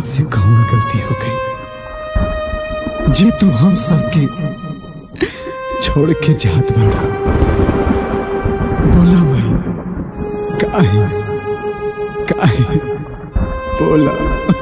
से कौन गलती हो गई जे तू हम सबके छोड़ के जात बाड़ा बोला भाई काहे काहे बोला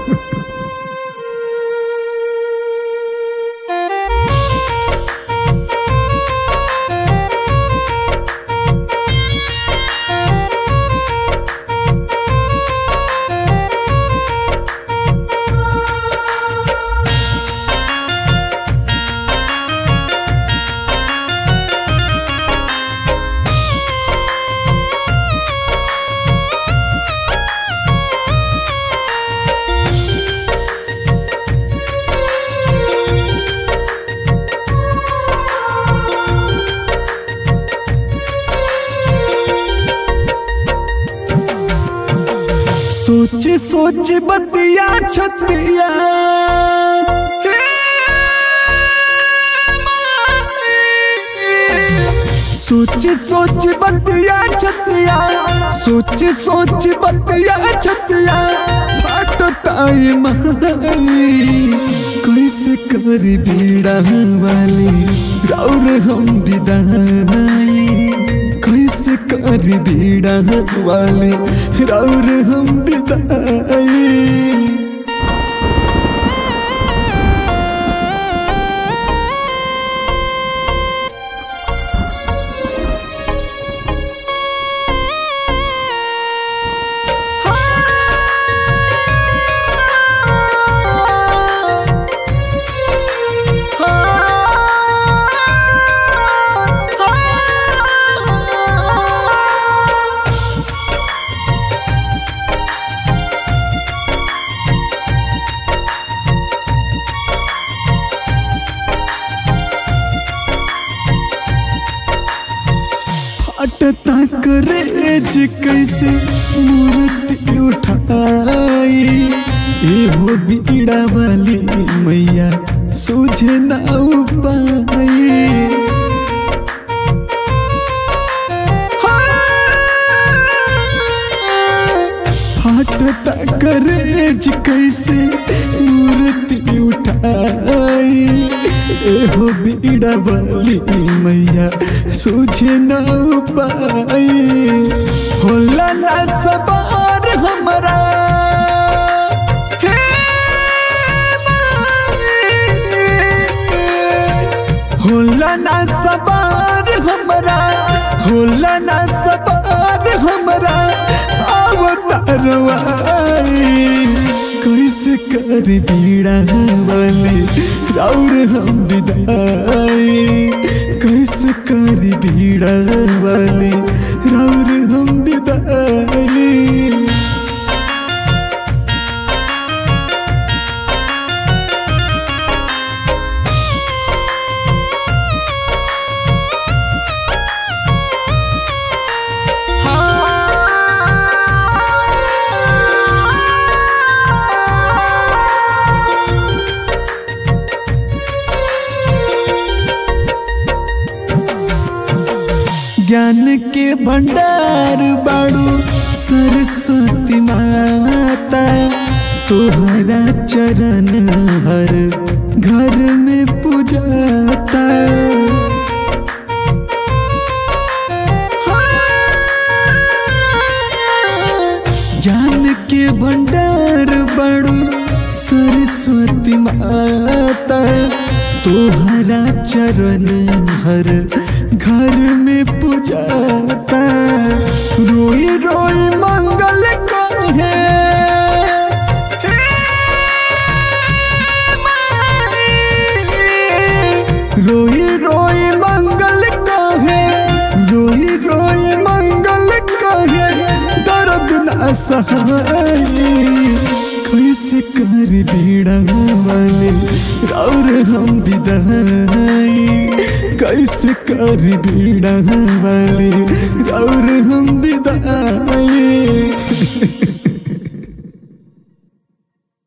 सोच सोच बतिया छतिया सोच सोच बतिया छतिया सोच सोच बतिया छतिया फाटताई माई कैसे कर बीड़ा वाली रौर हम विदाई कैसे कर बीड़ा वाले रौर हम विदाई फटता करेज कैसे मूर्ति उठाई एहो बीड़ा वाली मैया सूझे ना उपाई फटता करेज कैसे मूर्ति उठाई एहो बीड़ा वाली मैया सूझे न पाई होला ना सवार हमरा हे माई। होला ना सवार हमरा होला ना सवार हमरा अवतारवाई कैसे कर बीड़ा वाले राउर हम विदाई कैसे कर बीड़ा वाले राउर हम विदाई ज्ञान के भंडार बाड़ू सरस्वती माता तोहरा चरण हर घर में पूजाता ज्ञान के भंडार बाड़ू सरस्वती माता तोहरा चरण हर घर में पूजाता रोई रोई मंगल कहे रोई रोई मंगल कहे रोई रोई मंगल कहे दर्द ना सहाई कैसे कर बीड़ा वाले और हम विदाई कैसे कर बीड़ा वाले और हम विदाई